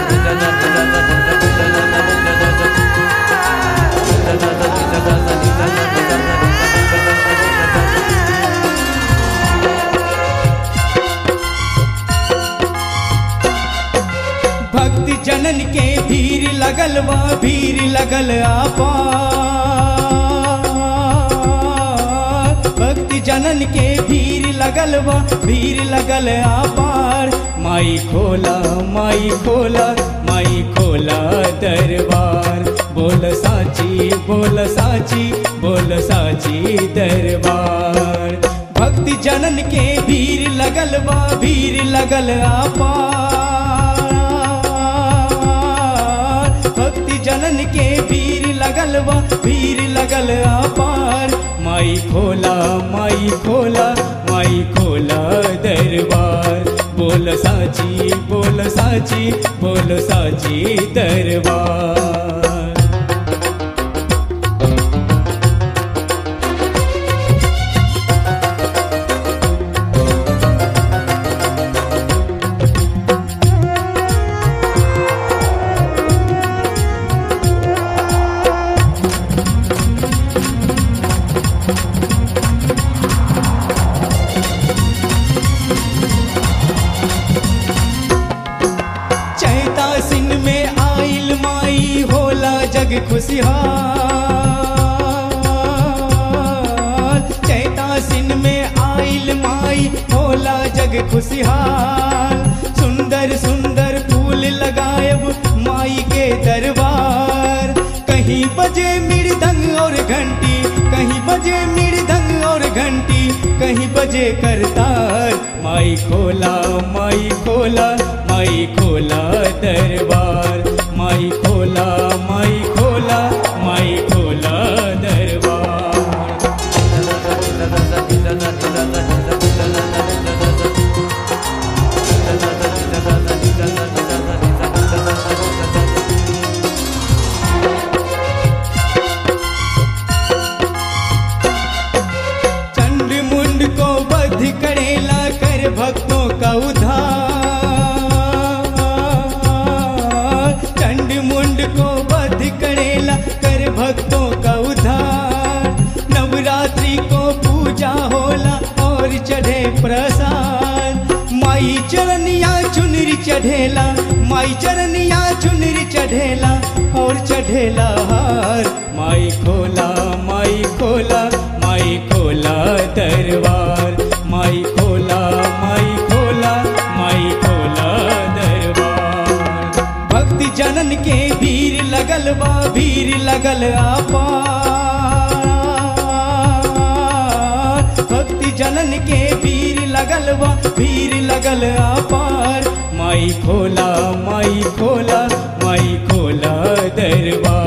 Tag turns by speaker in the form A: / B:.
A: भक्ति जनन के भीड़ लगल बा भीड़ लगल आपा भक्ति जनन के भीड़ लगल बा भीड़ लगल आपार माई खोला माई खोला माई खोला दरबार बोल साची बोल साची बोल साची दरबार भक्ति जनन के भीड़ लगल बा भीड़ लगल आपार भक्ति जनन के भीड़ लगल बा भीड़ लगल अपार माई खोला माई खोला माई खोला दरबार बोल साची बोल साची बोल साची दरबार चैता सिन में आइल माई होला जग खुशहाल चैता सिन में आइल माई होला जग खुशहाल सुंदर सुंदर फूल लगायब माई के दरबार कहीं बजे मृदंग और घंटी कहीं बजे मृदंग और घंटी कहीं बजे करतार माई खोला माई खोला माई खोला दरबार माई खोला माई खोला माई खोला दरबार चंड मुंड को बध करेला कर भक्तों का उद्धार चंड मुंड को बध करेला कर भक्तों का उद्धार नवरात्रि को पूजा होला और चढ़े प्रसाद माई चरनिया चुनरी चढ़ेला माई चरनिया चुनरी चढ़ेला और चढ़ेला हार माई खोला माई खोला माई खोला दरबार माई खोला माई खोला माई खोला दरबार भक्ति जनन के भीड़ लगल बा भीड़ लगल आपार भक्ति जनन के भीड़ लगल बा भीड़ लगल आपार माई खोला माई खोला माई खोला दरबार